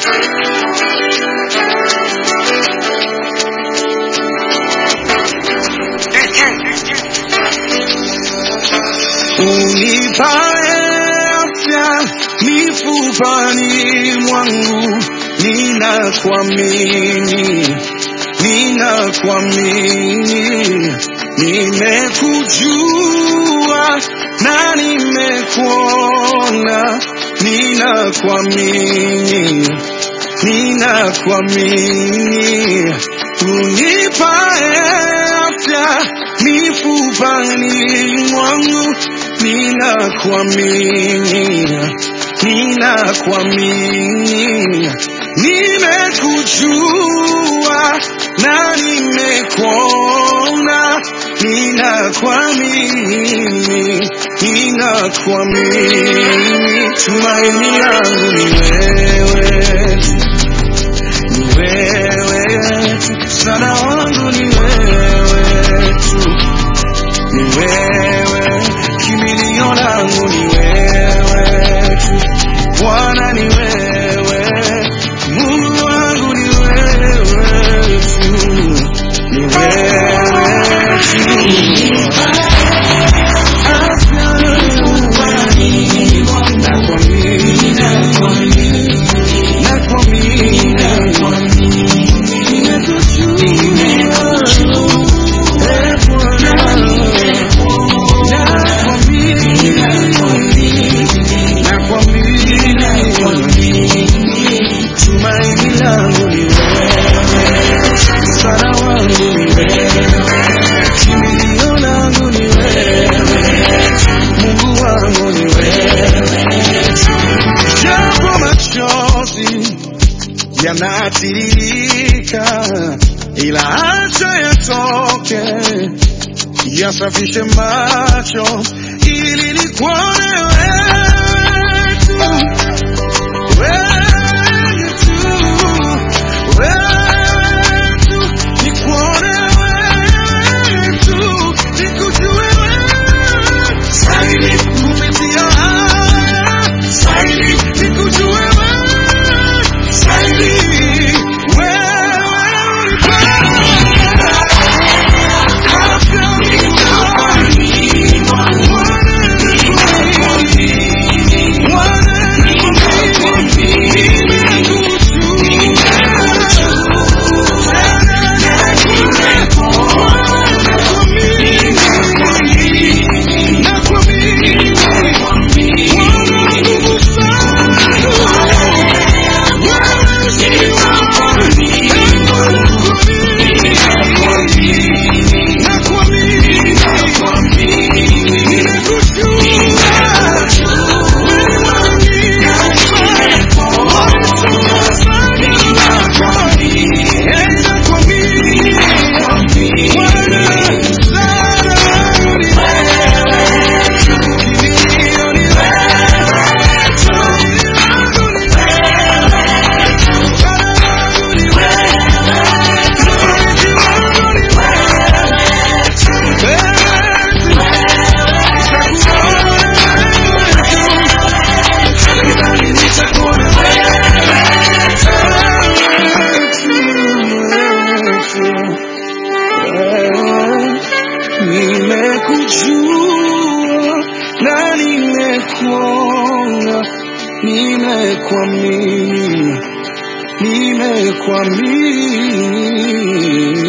unipae afya mifupani mwangu, ninakuamini, ninakuamini, nimekujua na nimekuona, ninakuamini, ninakuamini, unipae afya mifupani mwangu, ninakuamini, ninakuamini, nimekujua na nimekuona, ninakuamini, ninakuamini, tumaini langu ni wewe, ni wewe tu, msaada wangu ni wewe tu ni wewe, kimbilio langu ni wewe tu, Bwana ni wewe, Mungu wangu ni wewe tu, ni wewe tu. Afya nakuamini, nakuamini, nimekujua, eh, Bwana. Tumaini langu ni wewe, msaada wangu ni wewe, kimbilio langu ni wewe, Mungu wangu ni wewe. Japo machozi yanatiririka, ila acha yatoke yasafishe macho ili nikuone wewe tu, wewe tu, wewe tu, nikuone wewe tu, nikujue wewe zaidi kupitia haya zaidi, nikujue wewe zaidi, wewe Nimekujua na nimekuona, nimekuamini, nimekuamini.